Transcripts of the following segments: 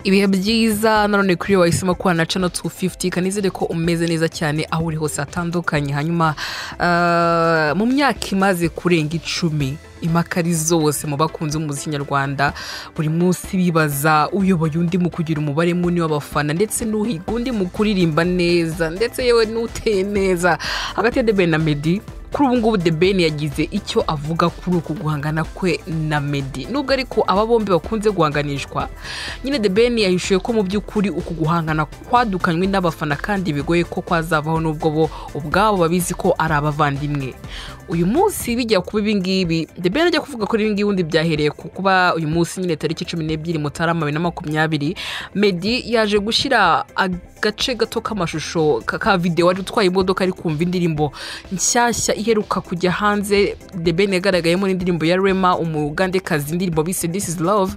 ibihe byiza nanone kuri iyo wahisemo kubana na cano tu fifuti kanizere ko umeze neza cyane aho uri hose hatandukanye hanyuma ah, mu myaka imaze kurenga icumi impaka ari zose mu bakunzi b'umuziki nyarwanda buri munsi bibaza uyoboye undi mu kugira umubare munini w'abafana ndetse n'uhiga undi mu kuririmba neza ndetse yewe n'uteye neza hagati ya The Ben na medi kuri ubu ngubu The Ben yagize icyo avuga kuri uku guhangana kwe na Meddy nubwo ariko aba bombi bakunze guhanganishwa nyine The Ben yahishuye ko mu by'ukuri uku guhangana kwadukanywe n'abafana kandi bigoye ko kwazavaho n'ubwo bo ubwabo babizi ko ari abavandimwe uyu munsi bijya kuba ibi ngibi The Ben ajya kuvuga kuri ibi ngibi ubundi byahereye ku kuba uyu munsi nyine tariki cumi n'ebyiri mutarama bibiri na makumyabiri Meddy yaje gushyira agace gato k'amashusho ka- ka videwo ari utwaye imodoka ari kumva indirimbo nshyashya iheruka kujya hanze The Ben yagaragayemo n'indirimbo ya Rema umugandekazi indirimbo bise This is Love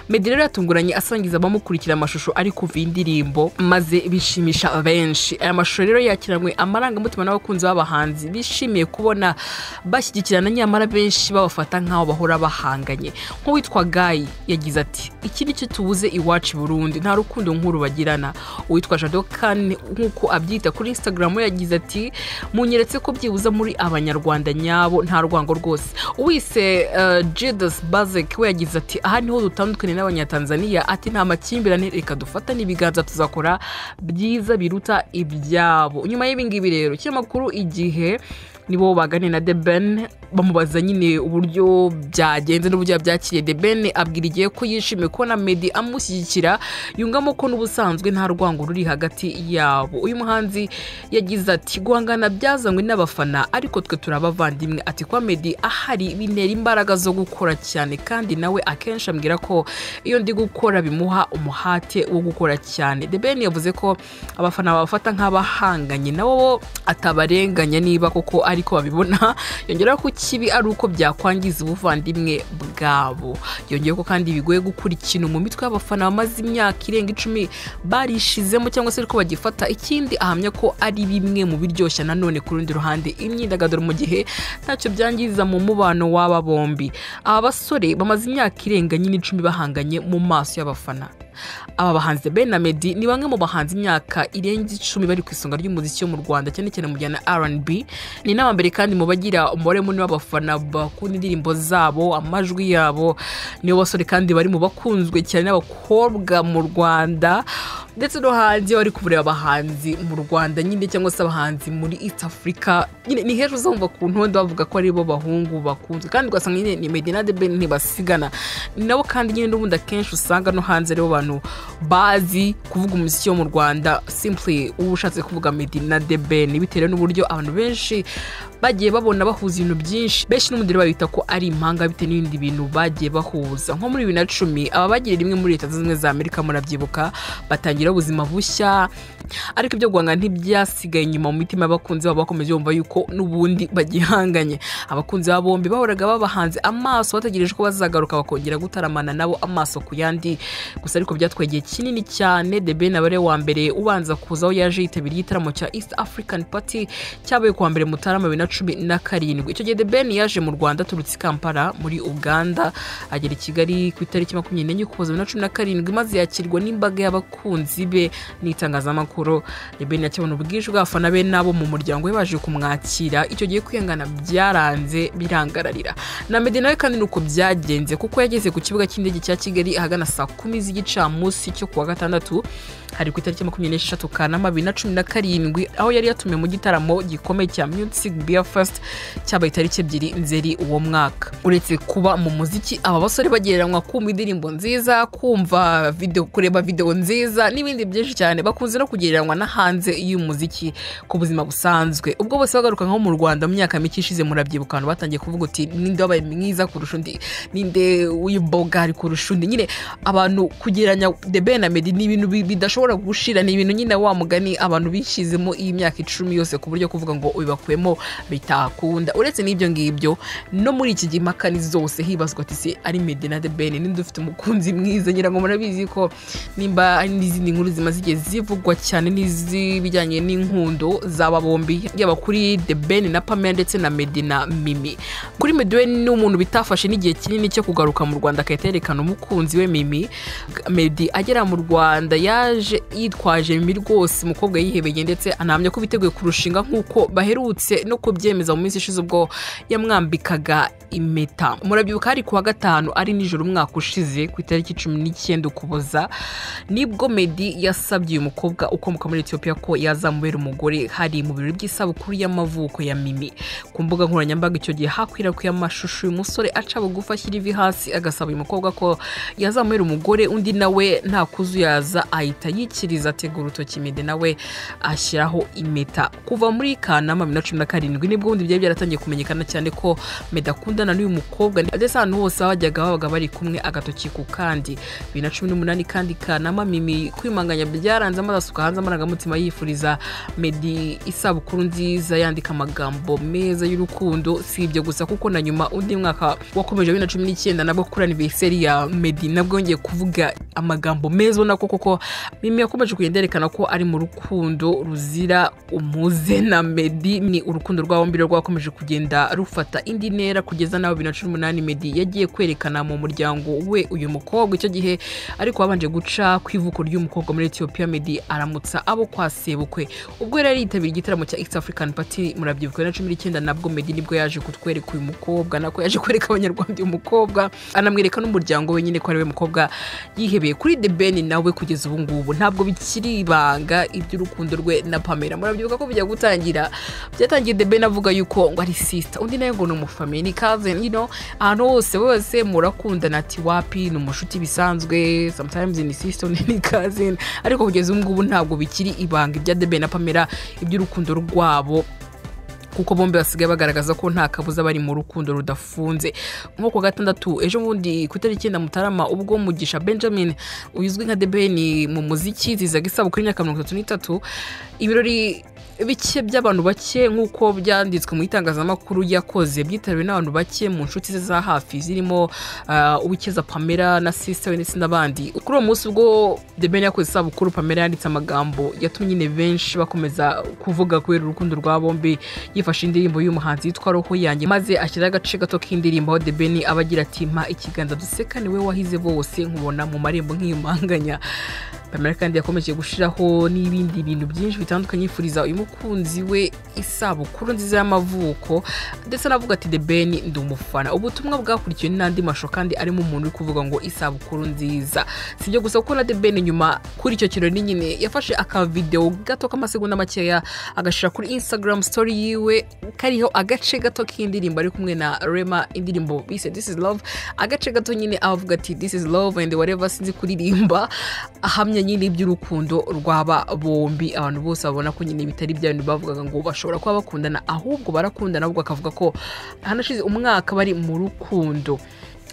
Meddy rero yatunguranye asangiza abamukurikira amashusho ari kuva iyi ndirimbo maze bishimisha benshi aya mashusho rero yakiranwe amarangamutima n'abakunzi b'abahanzi bishimiye kubona bashyigikirana nyamara benshi babafata nk'aho bahora bahanganye nk'uwitwa Gayi yagize ati iki ni cyo tubuze iwacu i Burundi nta rukundo nk'uru bagirana uwitwa Jadokane nk'uko abyita kuri Instagram we yagize ati munyeretse ko byibuze muri abanyarwanda nyabo nta rwango rwose uwise uh, Judas Bazek we yagize ati aha niho dutandukanye n'abanyatanzania ati nta makimbirane reka dufatane ibiganza tuzakora byiza biruta ibyabo nyuma y'ibi ngibi rero kinyamakuru igihe nibo baganiriye na The Ben bamubaza nyine uburyo byagenze n'uburyo yabyakiriye The Ben abwira igihe ko yishimiye kubona Meddy amushyigikira yungamo ko n'ubusanzwe nta rwango ruri hagati yabo uyu muhanzi yagize ati guhangana byazanywe n'abafana ariko twe turabavandimwe ati kwa Meddy ahari bintera imbaraga zo gukora cyane kandi nawe akenshi ambwira ko iyo ndi gukora bimuha umuhate wo gukora cyane The Ben yavuze ko abafana babafata nk'abahanganye nabo atabarenganya niba koko ariko babibona yongeraho ko ikibi ari uko byakwangiza ubuvandimwe bwabo yongeyeho ko kandi bigoye gukura ikintu mu mitwe y'abafana bamaze imyaka irenga icumi barishizemo cyangwa se ariko bagifata ikindi ahamya ko ari bimwe mu biryoshya nanone ku rundi ruhande imyidagaduro mu gihe ntacyo byangiza mu mubano w'aba bombi aba basore bamaze imyaka irenga nyine icumi bahanganye mu maso y'abafana aba bahanzi Ben na Meddy ni bamwe mu bahanzi imyaka irenga icumi bari ku isonga ry'umuziki wo mu Rwanda cyane cyane mu njyana R&B ni n'abambere kandi mu bagira umubare munini w'abafana bakunda indirimbo zabo amajwi yabo nibo basore kandi bari mu bakunzwe cyane n'abakobwa mu Rwanda ndetse no hanze iyo bari kubureba abahanzi mu Rwanda nyine cyangwa se abahanzi muri East Africa nyine ni hejuru uzumva ku ntonde bavuga ko ari bo bahungu bakunzwe kandi ugasanga nyine ni Meddy na The Ben ntibasigana ni nabo kandi nyine n'ubundi akenshi usanga no hanze aribo bantu bazi kuvuga umuziki wo mu Rwanda simply uba ushatse kuvuga Meddy na The Ben bitewe n'uburyo abantu benshi bagiye babona bahuza ibintu byinshi benshi n'ubundi rero babita ko ari impanga bitewe n'ibindi bintu bagiye bahuza nko muri bibiri na cumi aba bagiriye rimwe muri leta zunze ubumwe za Amerika murabyibuka batangira ubuzima bushya ariko ibyo guhangana ntibyasigaye inyuma mu mitima y'abakunzi babo bakomeje bumva yuko n'ubundi bagihanganye abakunzi babo bombi bahoraga babahanze amaso bategereje ko bazagaruka bakongera gutaramana nabo amaso ku yandi gusa ariko byatwaye igihe kinini cyane The Ben aba ari we wa mbere ubanza kuza aho yaje yitabira igitaramo cya East African Party cyabaye ku wa mbere Mutarama bibiri na cumi na karindwi icyo gihe The Ben yaje mu Rwanda aturutse i Kampala muri Uganda agera i Kigali ku itariki makumyabiri n'enye Ukuboza bibiri na cumi na karindwi maze yakirwa n'imbaga y'abakunzi be n'itangazamakuru The Ben yakibona ubwinshi bw'abafana be n'abo mu muryango we baje kumwakira icyo gihe kwihangana byaranze birangararira na Meddy nawe kandi nuko byagenze kuko yageze ku kibuga cy'indege cya Kigali ahagana saa kumi z'igicamunsi cyo kuwa gatandatu hari ku itariki makumyabiri n'esheshatu kanama bibiri na cumi na karindwi aho yari yatumiwe mu gitaramo gikomeye cya Music Beer Fest cyabaye itariki ebyiri nzeri uwo mwaka uretse kuba mu muziki aba basore bagereranywa kumva indirimbo nziza kumva video, kureba video nziza n'ibindi byinshi cyane bakunze no kugereranywa na hanze y'umuziki ku buzima busanzwe ubwo bose bagaruka nko mu Rwanda mu myaka mike ishize murabyibuka abantu batangiye kuvuga uti ninde wabaye mwiza kurusha undi ninde w'imbogari kurusha undi nyine abantu kugereranya The Ben na Meddy ni ibintu bi- bidashobora gushira ni ibintu nyine wa mugani abantu bishizemo iyi myaka icumi yose ku buryo kuvuga ngo ubibakuyemo bitakunda uretse n'ibyo ngibyo no muri iki gihe impaka ni zose hibazwa ati se ari Meddy na The Ben ninde ufite umukunzi mwiza ngira ngo murabizi ko nimba hari n'izindi inkuru zimaze igihe zivugwa cyane n'izibijyanye n'inkundo z'aba bombi yaba kuri the ben na pamela ndetse na medi na mimi kuri medi we ni umuntu bitafashe n'igihe kinini cyo kugaruka mu rwanda agahita yerekana umukunzi we mimi medi agera mu rwanda yaje yitwaje mimi rwose umukobwa yihebeye ndetse anahamya ko biteguye kurushinga nk'uko baherutse no kubyemeza mu minsi ishize ubwo yamwambikaga impeta murabyibuka hari ku wa gatanu ari nijoro umwaka ushize ku itariki cumi n'icyenda ukuboza nibwo medi yasabye uyu mukobwa ukomoka muri etiyopiya ko yazamubera umugore hari mu birori by'isabukuru y'amavuko ya mimi ku mbuga nkoranyambaga icyo gihe hakwirakwiye amashusho uyu musore aca bugufi ashyira ivi hasi agasaba uyu mukobwa ko yazamubera umugore undi nawe nta kuzuyaza ahita yikiriza ategura urutoki mede nawe ashyiraho impeta kuva muri kanama bibiri na cumi na karindwi nibwo bundi byari byaratangiye kumenyekana cyane ko mede akundana n'uyu mukobwa ndetse ahantu hose bajyaga babaga bari kumwe agatoki ku kandi bibiri na cumi n'umunani kandi kanama mimi kwimanganya byaranze amaze asuka hanze amarangamutima yifuriza medi isabukuru nziza yandika amagambo meza y'urukundo si ibyo gusa kuko na nyuma undi mwaka wakomeje bibiri na cumi n'icyenda nabwo kuri aniveriseri ya medi nabwo yongeye kuvuga amagambo meza ubona ko koko mimi yakomeje kugenda yerekana ko ari mu rukundo ruzira umuze na medi ni urukundo rwa bombi rero rwakomeje kugenda rufata indi ntera kugeza nawe bibiri na cumi n'umunani medi yagiye kwerekana mu muryango we uyu mukobwa icyo gihe ariko wabanje guca ku ivuko ry'umukobwa muri etiyopiya medi aramutsa abo kwa sebukwe ubwo yari yitabiriye igitaramo cya east african party murabyibuka bibiri na cumi n'icyenda nabwo medi nibwo yaje kutwereka uyu mukobwa nako yaje kwereka abanyarwanda uyu mukobwa anamwereka n'umuryango we nyine ko ari we mukobwa yihebeye kuri the ben nawe kugeza ubu ngubu ntabwo bikiri ibanga iby'urukundo rwe na pamela murabyibuka ko bijya gutangira byatangiye the ben avuga yuko ngo ari sisita undi nawe ngo ni umufamili ni kazini yino ahantu hose bose murakundana ati wapi ni umushuti bisanzwe sometimes ni sisita undi ni kazini ariko kugeza ubu ngubu ntabwo bikiri ibanga ibya the ben na pamela iby'urukundo rwabo kuko bombi basigaye bagaragaza ko nta kabuza bari mu rukundo rudafunze nko ku gatandatu ejo bundi ku itariki icyenda mutarama ubwo mugisha benjamin uzwi nka debeni mu muziki zizaga isabukuru y'imyaka mirongo itatu n'itatu ibirori bike by'abantu bake nk'uko byanditswe mu itangazamakuru yakoze byitabiriwe n'abantu bake mu nshuti ze za hafi zirimo uwikeza pamela na sisita we ndetse n'abandi kuri uwo munsi ubwo debeni yakoze isabukuru pamela yanditse amagambo yatumye nyine benshi bakomeza kuvuga kubera urukundo rwa bombi yifashe indirimbo y'umuhanzi yitwa roho yanjye maze ashyiraho agace gato k'indirimbo aho debeni aba agira ati mpa ikiganza duseka niwe wahize bose nkubona mu marembo nk'iyumanganya pamela kandi yakomeje gushyiraho n'ibindi bintu byinshi bitandukanye yifuriza uyu mukunzi we isabukuru nziza y'amavuko ndetse anavuga ati the ben ndi umufana ubutumwa bwakurikiwe n'andi mashusho kandi arimo umuntu uri kuvuga ngo isabukuru nziza si ibyo gusa kuko na the ben nyuma kuri icyo kirori nyine yafashe akavidewo gato k'amasegonda makeya agashyira kuri instagram story yiwe kariho agace gato k'indirimbo ari kumwe na rema indirimbo bise this is love agace gato nyine avuga ati this is love and whatever sinzi kuririmba ahamya nyine iby'urukundo rwaba bombi abantu bose babona ko nyine bitari bya bintu bavugaga ngo bashobora kuba bakundana ahubwo barakundana ahubwo akavuga ko hanashize umwaka bari mu rukundo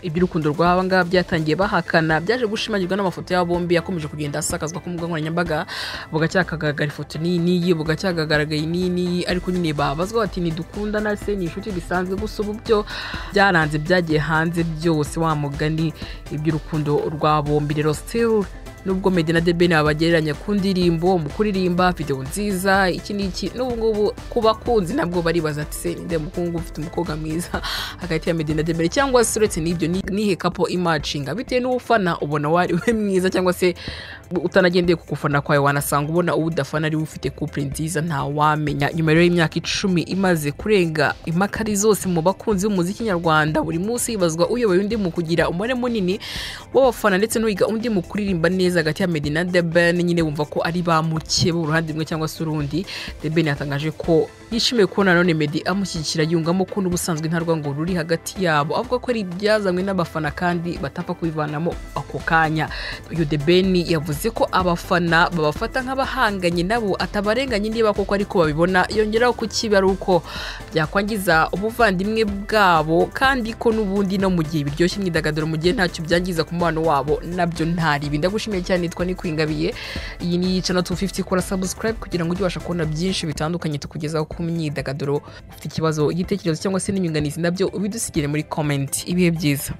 iby'urukundo rw'aba ngaba byatangiye bahakana byaje gushimagirwa n'amafoto yabo bombi yakomeje kugenda asakazwa ku mbuga nkoranyambaga bugacya hakagaragara ifoto n'iyi n'iyi bugacya hakagaragaye n'iyi n'iyi ariko nyine babazwa bati ntidukundana se ni inshuti bisanzwe gusa ubu byo byaranze byagiye hanze byose wa mugani iby'urukundo rwa bombi rero sitiru nubwo medi na debeni babagereranya ku ndirimbo mu kuririmba videwo nziza iki n'iki n'ubu ngubu ku bakunzi nabwo baribaza ati se ninde mukungu ufite umukobwa mwiza hagati ya medi na debeni cyangwa se uretse n'ibyo nihe kapo imacinga bitewe n'ufana ubona wari we mwiza cyangwa se utanagendeye ku gufana kwawe wanasanga ubona uwo udafana ariwe ufite kupure nziza ntawamenya nyuma rero y'imyaka icumi imaze kurenga impakari zose mu bakunzi b'umuziki nyarwanda buri munsi hibazwa uyoboye undi mu kugira umubare munini w'abafana ndetse n'uwiga undi mu kuririmba neza hagati ya medi na deben nyine bumva ko ari ba muke uruhande rumwe cyangwa se urundi deben yatangaje ko yishimiye kubona none medi amushyigikira yungamo ko n'ubusanzwe nta rwango ruri hagati yabo avuga ko ari ibyazanywe n'abafana kandi batapfa kubivanamo ako kanya uyu deben yavuze ko abafana babafata nk'abahanganye nabo atabarenganye niba koko ariko babibona yongeraho ku kibi ari uko byakwangiza ubuvandimwe bwabo kandi ko n'ubundi no mu gihe biryoshye imyidagaduro mu gihe ntacyo byangiza ku mubano wabo nabyo ntaribi ndagushimiye cyane nitwa nikwingabiye iyi ni yicana tu fifuti kora sabusikarayibu kugira ngo ujye ubasha kubona byinshi bitandukanye tukugezaho ku myidagaduro ufite ikibazo igitekerezo cyangwa se n'inyunganizi nabyo ubidusigire muri komenti ibihe byiza